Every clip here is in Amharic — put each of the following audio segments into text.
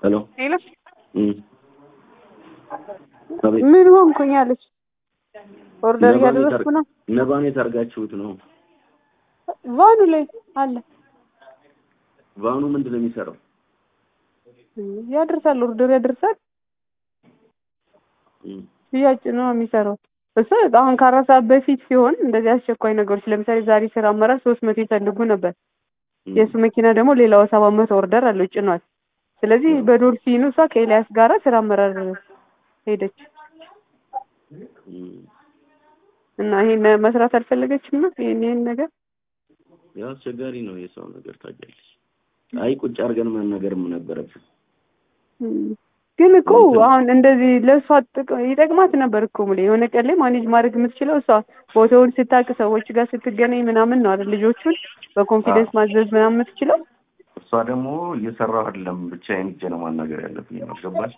ሄሎ ሄሎ እም አቤት ምን ሆንኩኝ አለች። ኦርደር እያደረስኩ ነው። ነባን የታርጋችሁት ነው? ቫኑ ላይ አለ ቫኑ ምንድን ነው የሚሰራው? ያደርሳል፣ ኦርደር ያደርሳል። እም ሽያጭ ነው የሚሰራው። እሱ አሁን ከአራት ሰዓት በፊት ሲሆን እንደዚህ አስቸኳይ ነገሮች ለምሳሌ ዛሬ ስራ አመራር ሶስት መቶ ይፈልጉ ነበር። እም የእሱ መኪና ደግሞ ሌላው ሰባት መቶ ኦርደር አለው ጭኗል። ስለዚህ በዶልፊኑ እሷ ከኤልያስ ጋራ ስራ አመራር ሄደች እም እና ይሄን መስራት አልፈለገችም ነው ይሄን ይሄን ነገር ያው አስቸጋሪ ነው የሰው ነገር ታውቂያለሽ። አይ ቁጭ አድርገን መነገርም ነበረብን። እም። ግን እኮ አሁን እንደዚህ ለእሷ ጥቅ- ይጠቅማት ነበር እኮ ሙሌ የሆነ ቀን ላይ ማኔጅ ማድረግ የምትችለው እሷ ቦታውን ስታውቅ ሰዎች ጋር ስትገናኝ ምናምን ነው አይደል ልጆቹን በኮንፊደንስ ማዘዝ ምናምን የምትችለው እሷ ደግሞ እየሰራሁ አይደለም ብቻዬን ሂጄ ነው ማናገር ያለብኝ ነው ገባሽ?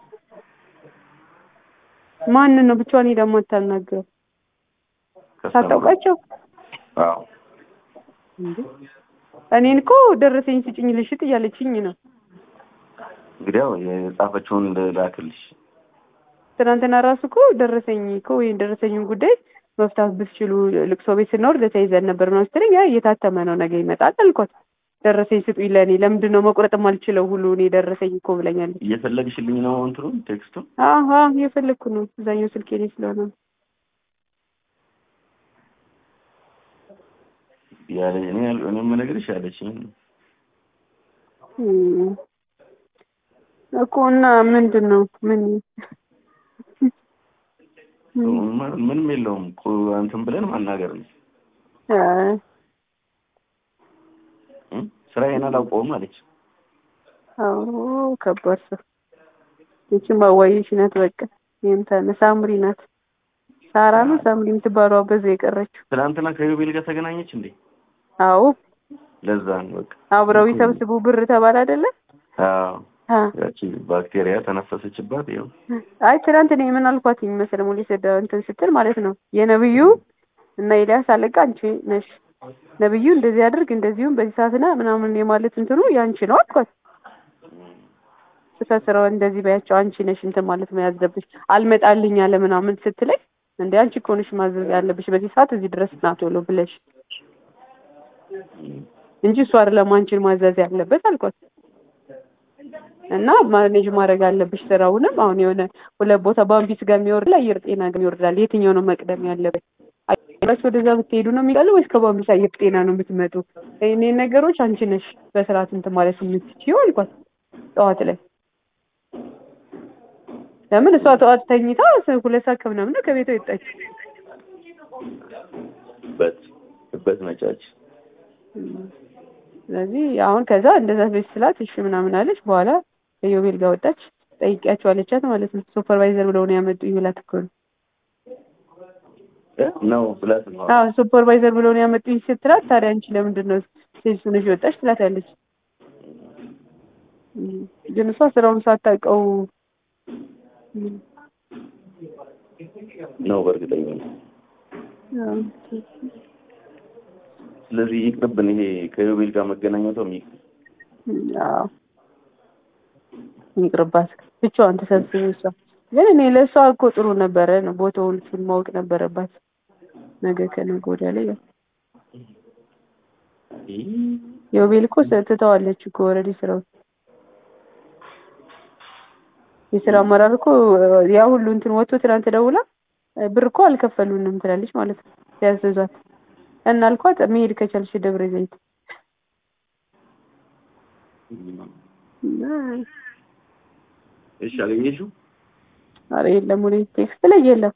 ማንን ነው ብቻዋን ሄዳ የማታናግረው ሳታውቃቸው አዎ እንዴ እኔን እኮ ደረሰኝ ስጭኝ ልሽጥ እያለችኝ ነው እንግዲህ ያው የጻፈችውን ላክልሽ። ትናንትና ራሱ እኮ ደረሰኝ እኮ ወይም ደረሰኙን ጉዳይ መፍታት ብትችሉ ልቅሶ ቤት ስንወርድ ተይዘን ነበር ምናምን ስትለኝ ያ እየታተመ ነው ነገ ይመጣል አልኳት። ደረሰኝ ስጡኝ ለእኔ ለምንድን ነው መቁረጥ የማልችለው ሁሉ እኔ ደረሰኝ እኮ ብለኛለች። እየፈለግሽልኝ ነው እንትኑን ቴክስቱን? አሀ እየፈለግኩ ነው እዛኛው ስልኬ ላይ ስለሆነ ነው። ያለ እኔ ያል- እኔ የምነግርሽ ያለችኝ ነው። እም። እኮ እና ምንድን ነው ምን ምን- ምንም የለውም እኮ እንትን ብለን ማናገር ነው። አይ እም? ስራዬን አላውቀውም አለች። አዎ ከባድ ሰው ይቺም አዋይሽ ናት። በቃ ይሄም ታነ ሳምሪ ናት። ሳራ ነው ሳምሪ የምትባለው በዛ የቀረችው። ትናንትና ከዮቤል ጋር ተገናኘች እንዴ? አዎ ለዛ ነው በቃ። አብረው ይሰብስቡ ብር ተባለ አይደለ? አዎ አ ያቺ ባክቴሪያ ተነፈሰችባት። ይኸው አይ ትናንት እኔ ምን አልኳት መሰለ ሙሌ ሰዳ እንትን ስትል ማለት ነው የነብዩ እና ኤልያስ አለቃ አንቺ ነሽ ነብዩ እንደዚህ አድርግ እንደዚሁም በዚህ ሰዓትና ምናምን የማለት እንትኑ ያንቺ ነው አልኳት። ስፈስረው እንደዚህ በያቸው አንቺ ነሽ እንትን ማለት መያዝ አለብሽ አልመጣልኝ አለ ምናምን ስትለኝ እንደ አንቺ እኮ ነሽ ማዘዝ ያለብሽ በዚህ ሰዓት እዚህ ድረስ ና ቶሎ ብለሽ እንጂ እሱ አይደለም አንቺን ማዘዝ ያለበት አልኳት። እና ማኔጅ ማድረግ አለብሽ ስራውንም አሁን የሆነ ሁለት ቦታ በአምቢስ ጋር የሚወርድ አየር ጤና ጋር ይወርዳል። የትኛው ነው መቅደም ያለበት? አየራችሁ ወደዛ ብትሄዱ ነው የሚቀለው ወይስ ከባምቢስ አየር ጤና ነው የምትመጡ? እኔ ነገሮች አንቺ ነሽ በስርዓት እንትን ማለት የምትችይው አልኳት ጠዋት ላይ ለምን እሷ ጠዋት ተኝታ ሁለት ሰዓት ከምናምን ነው ከቤቷ የወጣች። በት በት መጫች ስለዚህ አሁን ከዛ እንደዛ ቤት ስላት እሺ ምናምን አለች። በኋላ ከዮቤል ጋር ወጣች። ጠይቂያቸው አለቻት ማለት ነው። ሱፐርቫይዘር ብለው ነው ያመጡኝ ብላት እኮ ነው። ነው ብላት ነው። አዎ ሱፐርቫይዘር ብለው ነው ያመጡኝ ስትላት፣ ታዲያ አንቺ ለምንድን ነው ሴልሱ ነሽ የወጣች ትላታለች። እም፣ ግን እሷ ስራውን ሳታውቀው እም፣ ነው በእርግጠኛ ነው። አዎ፣ ስለዚህ ይቅርብን። ይሄ ከዮቤል ጋር መገናኘቷ ይቅር። እም፣ አዎ ይቅርባት፣ ብቻዋን ተሰብስብ። እሷ ግን እኔ ለእሷ እኮ ጥሩ ነበረ ነው ቦታውን እሱን ማወቅ ነበረባት። ነገ ከነገ ወዲያ ላይ ያው ዮቤል እኮ ትተዋለች እኮ ኦልሬዲ ስራው የስራ አመራር እኮ ያ ሁሉ እንትን ወጥቶ ትናንት ደውላ ብር እኮ አልከፈሉንም ትላለች ማለት ነው ያዘዟት እና አልኳት መሄድ ከቻልሽ ደብረ ዘይት እና እሺ አገኘሽው? ኧረ የለም ወደ ቴክስት ላይ የለም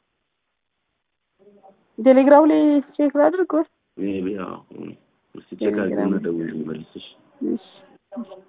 ቴሌግራም ላይ ቼክ ላድርግ ወይ ይሄ ያው እስቲ ቼክ አድርጊና ደውዪልኝ መልስሽ። እሺ